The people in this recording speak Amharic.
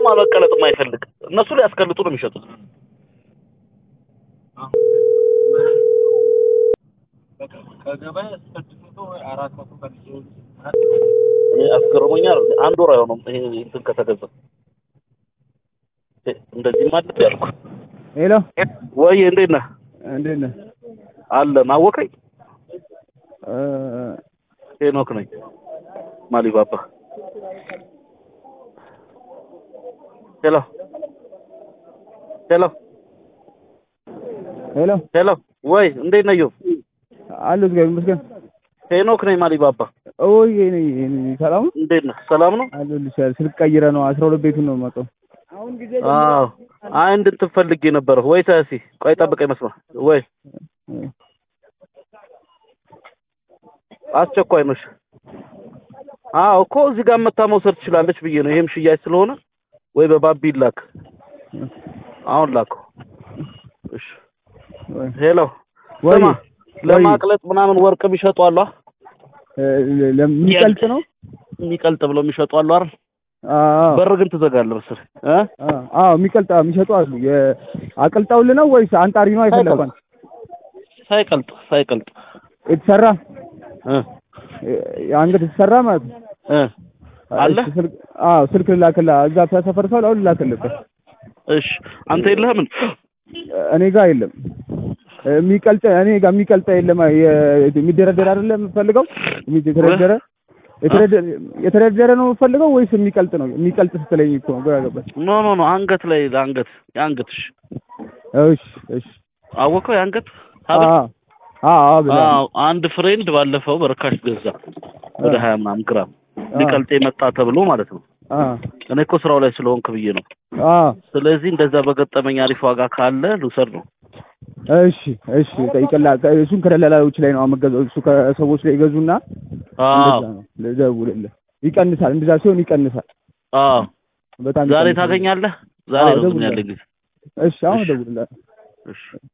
ማበቀለጥ የማይፈልግ እነሱ ሊያስቀልጡ ነው የሚሸጡት። ከገበያ እስከ ስድስት መቶ ወይ አራት መቶ ፈልጌ እኔ አስገርሞኛል። አንድ ወር አይሆነውም ይሄ እንትን ከተገዛ እ- እንደዚህ ማለት ያልኩ ሄሎ ወይ እንዴት ነህ? እንዴት ነህ? አለን አወቀኝ እ፣ ሄኖክ ነኝ ማሊባባ ሄሎ ሄሎ ሄሎ ሄሎ ወይ እንዴት ነህ? ዮብ አሉ እግዚአብሔር ይመስገን። ሄኖክ ነኝ ማሊባባ ኦይ እኔ እኔ ሰላም ነው እንዴት ነህ? ሰላም ነው? አለሁልሽ። ስልክ ቀይረ ነው አስራ ሁለት ቤቱን ነው የማውቀው። አዎ አይ እንድንትን ፈልጌ ነበረ ወይ ታሲ ቆይ ጠብቀኝ መስማ ወይ አስቸኳይ ነሽ አዎ እኮ እዚህ ጋር መታ መውሰድ ትችላለች ብዬ ነው ይሄም ሽያጭ ስለሆነ ወይ በባቢ ላክ አሁን ላከው እሺ ወይ ሄሎ ወይ ስማ ለማቅለጥ ምናምን ወርቅ የሚሸጡ አሉ አ? እ፣ ለሚቀልጥ ነው የሚቀልጥ ብለው የሚሸጡ አሉ አይደል አዎ በር ግን ትዘጋለህ መሰለኝ እ አዎ አዎ የሚቀልጥ አዎ፣ የሚሸጡ አሉ። የ- አቅልጠውልህ ነው ወይስ አንጣሪ ነው አይፈለኳል? ሳይቀልጥ ሳይቀልጥ የተሰራ እ እ፣ አንገት የተሰራ ማለት ነው። እ አለ እሺ፣ ስልክ አዎ ስልክ ልላክልህ። እዛ ተሰፈር ሰው አሁን ልላክልህ። እሺ አንተ የለህም እንዴ? እኔ ጋር የለም የሚቀልጥ እኔ ጋር የሚቀልጥ የለም። የ- የሚደረደር አይደለም የምፈልገው የተደረደረ የተደረደረ የተደረደረ ነው የምፈልገው ወይስ የሚቀልጥ ነው? የሚቀልጥ ስትለኝ እኮ ነው ግራ ገባኝ። ኖ ኖ ኖ አንገት ላይ አንገት የአንገት እሺ እሺ እሺ አወቀው የአንገት አዎ ሀብል አዎ አዎ ብላ አዎ አንድ ፍሬንድ ባለፈው በርካሽ ገዛ ወደ ሀያ ምናምን ግራም ሊቀልጥ የመጣ ተብሎ ማለት ነው አዎ እኔ እኮ ስራው ላይ ስለሆንክ ብዬ ነው አዎ ስለዚህ እንደዛ በገጠመኝ አሪፍ ዋጋ ካለ ልውሰድ ነው እሺ እሺ ጠይቅላ እሱን ከደላላዎች ላይ ነው አመገዘው እሱ ከሰዎች ላይ ይገዙና አዎ እንደዛ ነው ልደውልልህ ይቀንሳል እንደዛ ሲሆን ይቀንሳል አዎ በጣም ዛሬ ይቀንሳል። ታገኛለህ ዛሬ አዎ፣ ነው ግን እደውላለሁ። ያለኝ ጊዜ እሺ አሁን እሺ። እደውልልሃለሁ እሺ